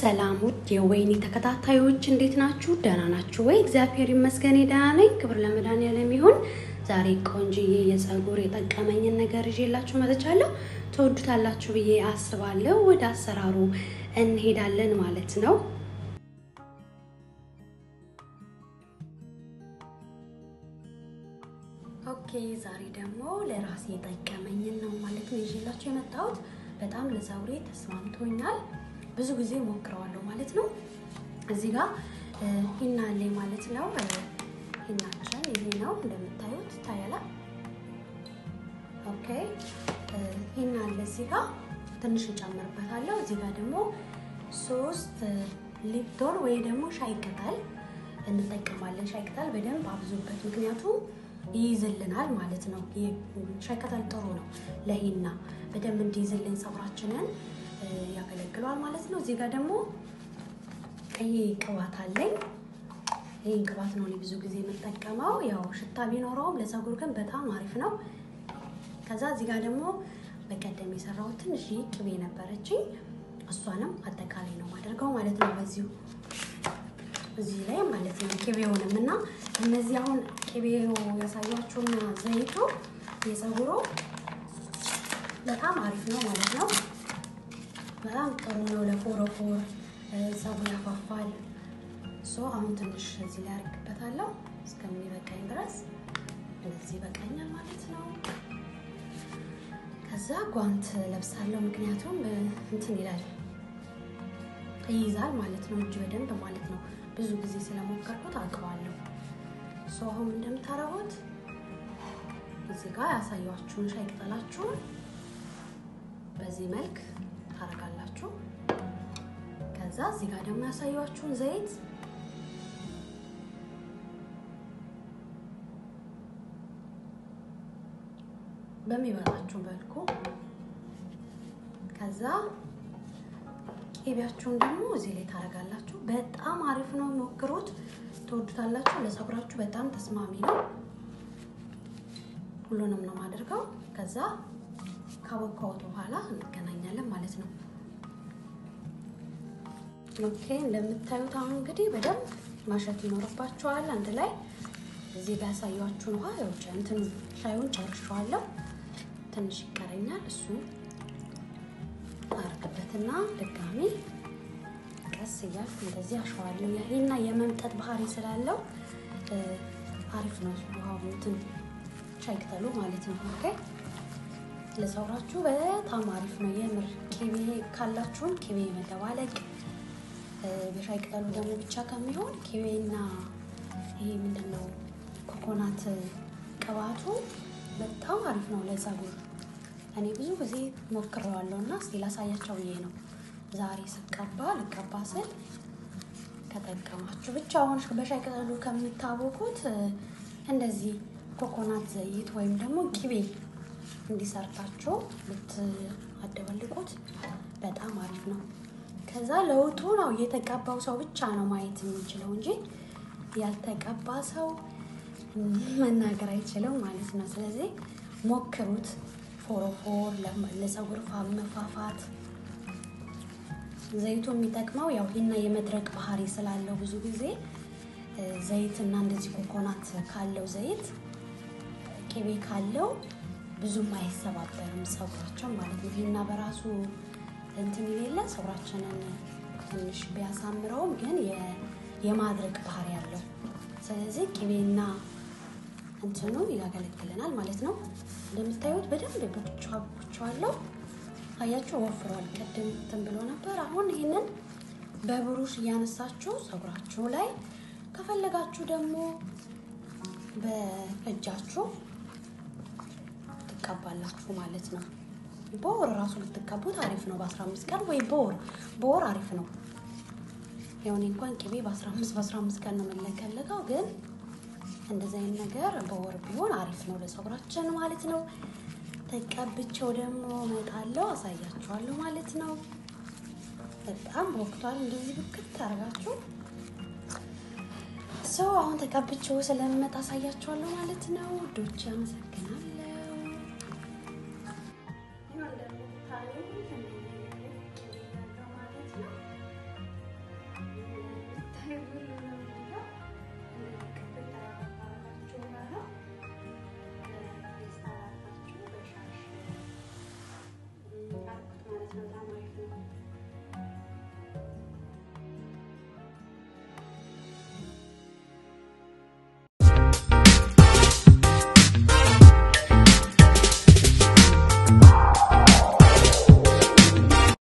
ሰላም ውድ የወይኒ ተከታታዮች እንዴት ናችሁ? ደህና ናችሁ ወይ? እግዚአብሔር ይመስገን ደህና ነኝ። ክብር ለመድኃኒዓለም ይሁን። ዛሬ ቆንጅዬ የፀጉር የጠቀመኝን ነገር ይዤላችሁ መጥቻለሁ። ትወዱታላችሁ ብዬ አስባለሁ። ወደ አሰራሩ እንሄዳለን ማለት ነው። ኦኬ ዛሬ ደግሞ ለራሴ የጠቀመኝን ነው ማለት ነው ይዤላችሁ የመጣሁት። በጣም ለፀጉሬ ተስማምቶኛል። ብዙ ጊዜ ሞክረዋለሁ ማለት ነው። እዚህ ጋር ሂና አለኝ ማለት ነው። ሂናችን ይሄ ነው እንደምታዩት ይታያል። ኦኬ ሂና አለ እዚህ ጋር ትንሽ እጨምርበታለሁ። እዚህ ጋር ደግሞ ሶስት ሊፕቶን ወይ ደግሞ ሻይ ቅጠል እንጠቀማለን። ሻይ ቅጠል በደንብ አብዙበት፣ ምክንያቱም ይይዝልናል ማለት ነው። ሻይ ቅጠል ጥሩ ነው ለሂና በደንብ እንዲይዝልን ፀጉራችንን ያገለግሏል ማለት ነው። እዚህ ጋር ደግሞ ይሄ ቅባት አለኝ። ይህን ቅባት ነው እኔ ብዙ ጊዜ የምጠቀመው። ያው ሽታ ቢኖረውም ለፀጉር ግን በጣም አሪፍ ነው። ከዛ እዚህ ጋር ደግሞ በቀደም የሰራሁት ትንሽ ቅቤ ነበረችኝ። እሷንም አጠቃላይ ነው ማደርገው ማለት ነው በዚሁ እዚህ ላይ ማለት ነው ቅቤውንም እና እነዚህ አሁን ቅቤው ያሳያችሁና ዘይቱ የፀጉሩ በጣም አሪፍ ነው ማለት ነው። በጣም ጥሩ ነው ለፎረፎር ፀጉር ያፋፋል። ሶ አሁን ትንሽ እዚህ ላይ አድርግበታለሁ እስከሚበቃኝ ድረስ እንደዚህ ይበቃኛል ማለት ነው። ከዛ ጓንት ለብሳለሁ ምክንያቱም እንትን ይላል ይይዛል ማለት ነው እጅ በደንብ ማለት ነው። ብዙ ጊዜ ስለሞከርኩት አውቀዋለሁ። ሶ አሁን እንደምታረጉት እዚህ ጋር ያሳያችሁን ሻይ ቅጠላችሁን በዚህ መልክ ታረጋላችሁ። ከዛ እዚህ ጋር ደግሞ ያሳያችሁን ዘይት በሚበቃችሁ መልኩ ከዛ ቅቤያችሁን ደግሞ እዚህ ላይ ታረጋላችሁ። በጣም አሪፍ ነው፣ ሞክሩት፣ ትወዱታላችሁ። ለፀጉራችሁ በጣም ተስማሚ ነው። ሁሉንም ነው የማደርገው። ከዛ ካቦካሁት በኋላ እንገናኛለን ማለት ነው። ኦኬ እንደምታዩት አሁን እንግዲህ በደንብ ማሸት ይኖርባችኋል አንድ ላይ። እዚህ ጋር ያሳያችሁን ውሃ የውጭ እንትን ሻዩን ጨርሼዋለሁ። ትንሽ ይቀረኛል። እሱ አርግበትና ድጋሚ ቀስ እያልኩ እንደዚህ አሸዋለሁ። ይሄና የመምጠጥ ባህሪ ስላለው አሪፍ ነው ውሃው እንትን ሻይ ቅጠሉ ማለት ነው። ኦኬ ለፀጉራችሁ በጣም አሪፍ ነው የምር። ቅቤ ካላችሁም ቅቤ መደባለቅ በሻይ ቅጠሉ ደግሞ ብቻ ከሚሆን ቅቤና ይሄ ምንድን ነው ኮኮናት ቅባቱ በጣም አሪፍ ነው ለፀጉር። እኔ ብዙ ጊዜ ሞክረዋለሁ እና እስኪ ላሳያቸው ብዬ ነው ዛሬ ስቀባ ልቀባ ስል ከጠቀማችሁ ብቻ አሁን በሻይ ቅጠሉ ከምታቦኩት እንደዚህ ኮኮናት ዘይት ወይም ደግሞ ቅቤ እንዲሰርታችሁ ብታደባልቁት በጣም አሪፍ ነው። ከዛ ለውጡ ነው የተቀባው ሰው ብቻ ነው ማየት የሚችለው እንጂ ያልተቀባ ሰው መናገር አይችልም ማለት ነው። ስለዚህ ሞክሩት። ፎሮፎር ለፀጉር መፋፋት ዘይቱ የሚጠቅመው ያው ሂና የመድረቅ ባህሪ ስላለው ብዙ ጊዜ ዘይት እና እንደዚህ ኮኮናት ካለው ዘይት ቅቤ ካለው ብዙም አይሰባበርም ፀጉራቸው ማለት ነው። ሂና በራሱ እንትን የሌለ ፀጉራችንን ትንሽ ቢያሳምረውም ግን የማድረቅ ባህሪ ያለው ስለዚህ ቅቤና እንትኑ ያገለግለናል ማለት ነው። እንደምታዩት በደንብ ቦክቼዋለሁ። አያችሁ ወፍሯል። ቅድም እንትን ብሎ ነበር። አሁን ይህንን በብሩሽ እያነሳችሁ ፀጉራችሁ ላይ ከፈለጋችሁ ደግሞ በእጃችሁ ትቀባላችሁ ማለት ነው። በወር ራሱ ልትቀቡት አሪፍ ነው። በ15 ቀን ወይ በወር በወር አሪፍ ነው። የሆነ እንኳን ቅቤ በ15 በ15 ቀን ነው የምንለቀለቀው፣ ግን እንደዚህ አይነት ነገር በወር ቢሆን አሪፍ ነው ለፀጉራችን ማለት ነው። ተቀብቼው ደግሞ እመጣለሁ አሳያችኋለሁ ማለት ነው። በጣም ወቅቷል። እንደዚህ ብክት ታደርጋችሁ ሰው አሁን ተቀብቼው ስለምመጣ አሳያችኋለሁ ማለት ነው። ውዶች አመሰግናለሁ።